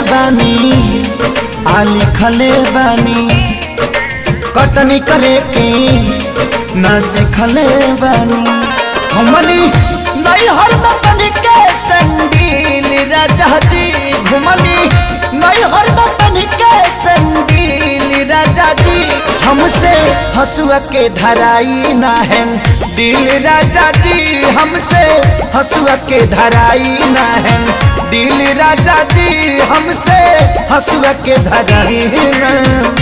बानी आ लिखले बानी कटनी करे के ना सिखले बानी हमनी नहीं हर बतन के संगीन राजा जी घुमनी नहीं हर बतन के संगीन राजा जी हमसे हसुआ के धराई ना है दिल राजा जी हमसे हसुआ के धराई ना है दिल राजा जी हमसे हसुआ के धराई ना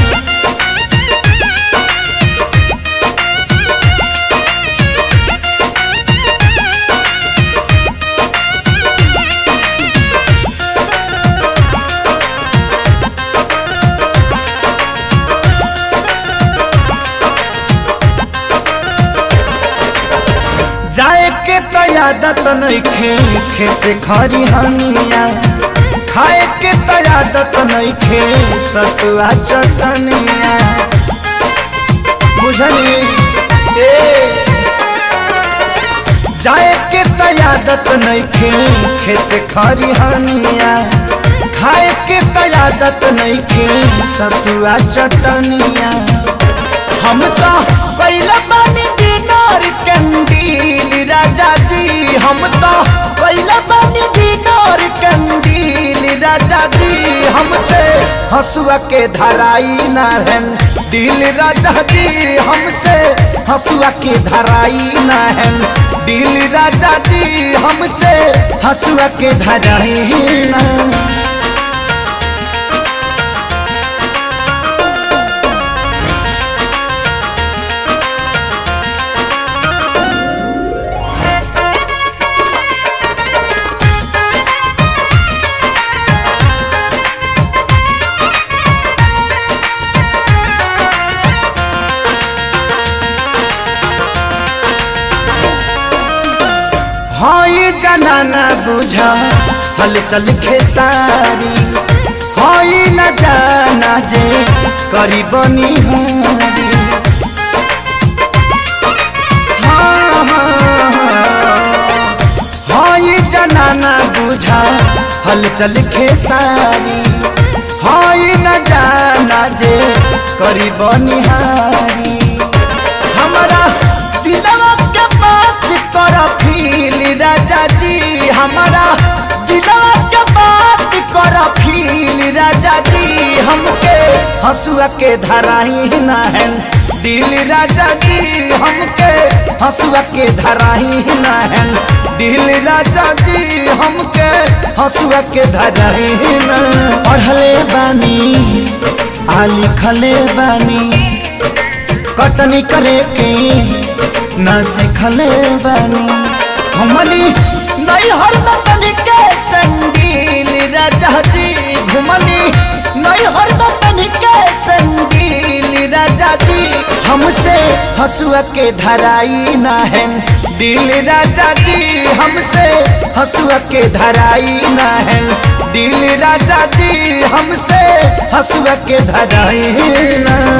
जाए के तो आदत नइखे खेत खरी हनिया खाए के तो आदत नइखे सतुआ चटनिया बुझली ए जाए के तो आदत नइखे खेत खरी हनिया खाए के तो आदत नइखे सतुआ चटनिया हम तो कैला बानी डिनर कंदील राजा जी हम तो कैला बानी डिनर कंदील राजा जी हमसे हसुआ के धराई ना है दिल राजा जी हमसे हसुआ के धराई ना है दिल राजा जी हमसे हसुआ के धराई ना हई जनाना बुझा हल चल खेसारी हई न जाना जे करी बनी हारी हाँ, हाँ, हाँ। हई जनाना बुझा हल चल खेसारी हई न जाना जे करी बनी हारी हमारा दिलवा के बात कर फील राजा जी हमारा दिलवा के बात कर फील राजा जी हमके हसुआ के धराई ना है दिल राजा जी हमके हसुआ के धराई ना है दिल राजा जी हमके हसुआ के धराई ना पढ़ले बानी आ लिखले बानी कटनी करे के न सिखले बानी हमनी नहीं हर बतन के संगीन राजा जी घुमनी नहीं हर बतन के संगीन राजा जी हमसे हसुआ के धराई ना है दिल राजा जी हमसे हसुआ के धराई ना है दिल राजा जी हमसे हसुआ के धराई ना